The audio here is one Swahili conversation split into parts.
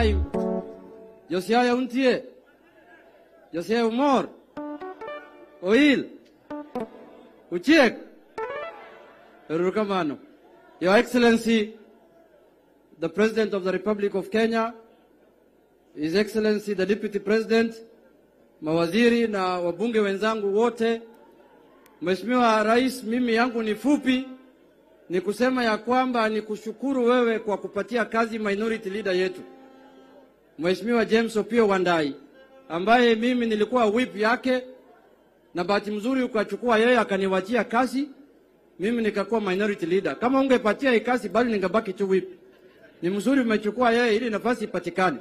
time Josiaya Untie, Josiah Umor, Oil, Uchiek, Erukamano. Your Excellency, the President of the Republic of Kenya, His Excellency the Deputy President, mawaziri na wabunge wenzangu wote, Mheshimiwa Rais, mimi yangu ni fupi, ni kusema ya kwamba ni kushukuru wewe kwa kupatia kazi minority leader yetu Mheshimiwa James Opio Wandai ambaye mimi nilikuwa whip yake, na bahati mzuri ukachukua yeye akaniwachia kazi, mimi nikakuwa minority leader. Kama ungepatia hii kazi, bali ningebaki tu whip. Ni mzuri umechukua yeye ili nafasi ipatikane,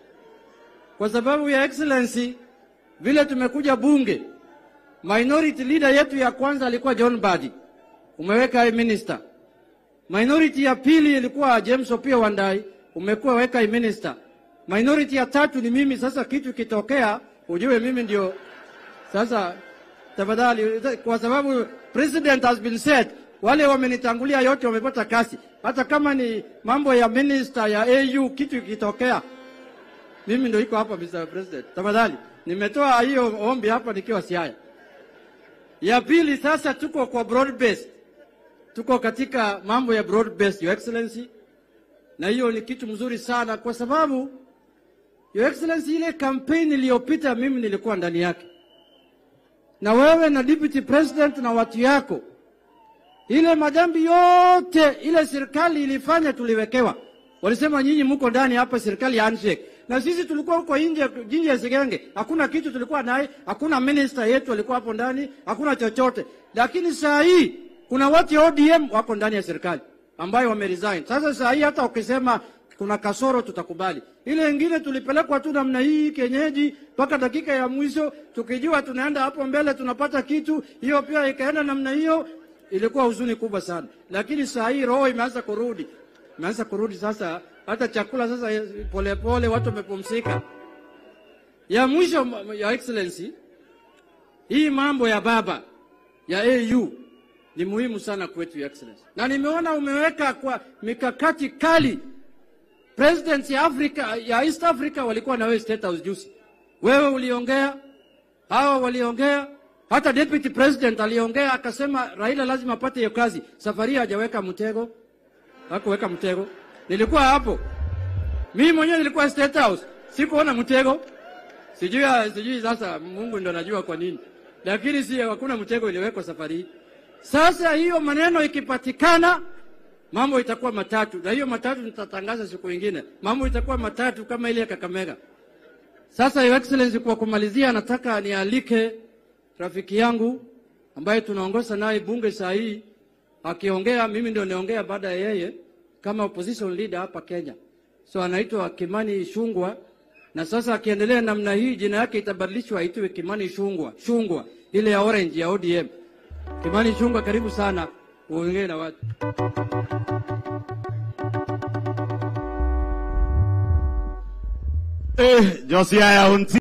kwa sababu ya excellency, vile tumekuja bunge, minority leader yetu ya kwanza alikuwa John Badi, umeweka yeye minister. Minority ya pili ilikuwa James Opio Wandai, umekuwa weka yeye minister. Minority ya tatu ni mimi. Sasa kitu kitokea, ujue mimi ndio sasa. Tafadhali, kwa sababu president has been said, wale wamenitangulia yote wamepata kazi. Hata kama ni mambo ya minister ya AU, kitu kitokea, mimi ndio iko hapa, Mr. President. Tafadhali, nimetoa hiyo ombi hapa nikiwa Siaya. Ya pili, sasa tuko kwa broad based, tuko katika mambo ya broad based, your excellency, na hiyo ni kitu mzuri sana kwa sababu Your Excellency, ile kampeni iliyopita mimi nilikuwa ndani yake, na wewe na deputy president na watu yako, ile madhambi yote ile serikali ilifanya tuliwekewa. Walisema nyinyi mko ndani hapa, serikali ya handshake, na sisi tulikuwa huko nje, nje ya Sigenge, hakuna kitu tulikuwa naye, hakuna minister yetu alikuwa hapo ndani, hakuna chochote. Lakini saa hii kuna watu wa ODM wako ndani ya serikali ambayo wameresign. Sasa saa hii hata ukisema kuna kasoro tutakubali. Ile ingine tulipelekwa tu namna hii kenyeji mpaka dakika ya mwisho, tukijua tunaenda hapo mbele tunapata kitu, hiyo pia ikaenda namna hiyo. Ilikuwa huzuni kubwa sana, lakini saa hii roho imeanza kurudi, imeanza kurudi sasa. Hata chakula sasa polepole pole, watu wamepumzika. Ya mwisho ya excellency, hii mambo ya baba ya AU ni muhimu sana kwetu ya excellency, na nimeona umeweka kwa mikakati kali President ya Africa, ya East Africa walikuwa na wewe State House juzi. Wewe uliongea, hawa waliongea, hata deputy president aliongea akasema Raila lazima apate hiyo kazi. Safari hajaweka mtego. Hakuweka mtego. Nilikuwa hapo. Mimi mwenyewe nilikuwa State House. Sikuona mtego. Sijui sijui sasa Mungu ndo anajua kwa nini. Lakini si hakuna mtego iliwekwa safari hii. Sasa hiyo maneno ikipatikana mambo itakuwa matatu, na hiyo matatu nitatangaza siku ingine. Mambo itakuwa matatu kama ile ya Kakamega. Sasa Your Excellency, kwa kumalizia, nataka nialike rafiki yangu ambaye tunaongoza naye bunge saa hii akiongea, mimi ndio niongea baada ya yeye kama opposition leader hapa Kenya. So anaitwa Kimani Ichung'wah, na sasa akiendelea namna hii jina yake itabadilishwa aitwe Kimani Ichung'wah, Chungwa ile ya orange ya ODM. Kimani Ichung'wah, karibu sana uongee na watu. Eh, Josiah Unti